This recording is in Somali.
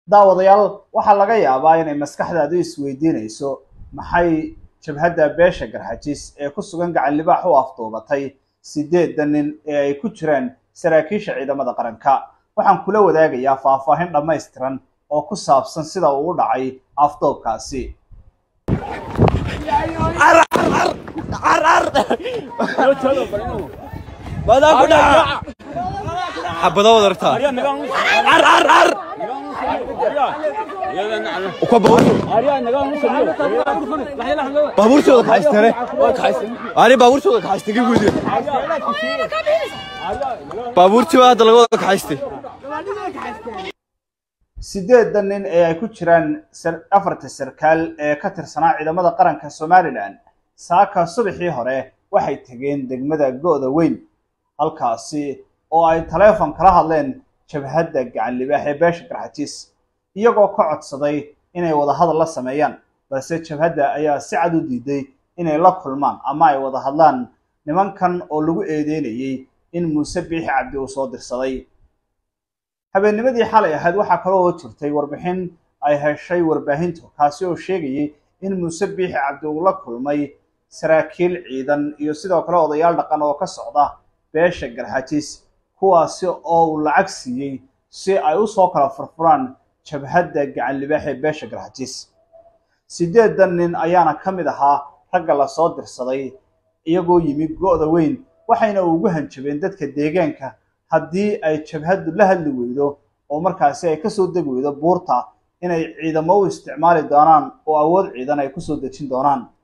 daawadayaal waxaa laga yaabaa inay maskaxdaadu isweydiinayso maxay jabhadda beesha garxajis ee ku sugan gacan libaax u afduubatay sideedda nin ee ay ku jiraan saraakiisha ciidamada qaranka waxaan kula wadaagayaa faahfaahin dhammaystiran oo ku saabsan sida uu u dhacay afduubkaasi xabado wad aragtaa baabuurtooda kaxaystane ani baabuurtooda kaxaystay ka guudiya baabuurtii baa hadda laga wada kaxaystay sideedda nin ee ay ku jiraan afarta sarkaal ee ka tirsanaa ciidamada qaranka somalilan saaka subaxii hore waxay tegeen degmada go'da weyn halkaasi oo ay taleefon kala hadleen jabhadda gacan libaax ee beesha garxajiis iyagoo ka codsaday inay wada hadal la sameeyaan balse jabhadda ayaa si cad u diiday inay la kulmaan ama ay wada hadlaan nimankan oo lagu eedeynayey in muuse biixi cabdi uu soo dirsaday habeennimadii xalay ahayd waxaa kaloo oo jirtay warbixin ay heshay warbaahintu kaasi oo sheegayay in muuse biixi cabdi uu la kulmay saraakiil ciidan iyo sidoo kale odayaal dhaqan oo ka socda beesha garxajiis kuwaasi oo uu lacag siiyey si ay u soo kala furfuraan jabhadda gacan libaax ee beesha garxajiis sideedan nin ayaana ka mid ahaa ragga lasoo dirsaday iyagoo yimi go'da weyn waxayna ugu hanjabeen dadka deegaanka haddii ay jabhaddu la hadli weydo oo markaasi ay kasoo degi weydo buurta inay ciidamo u isticmaali doonaan oo awood ciidan ay kusoo dejin doonaan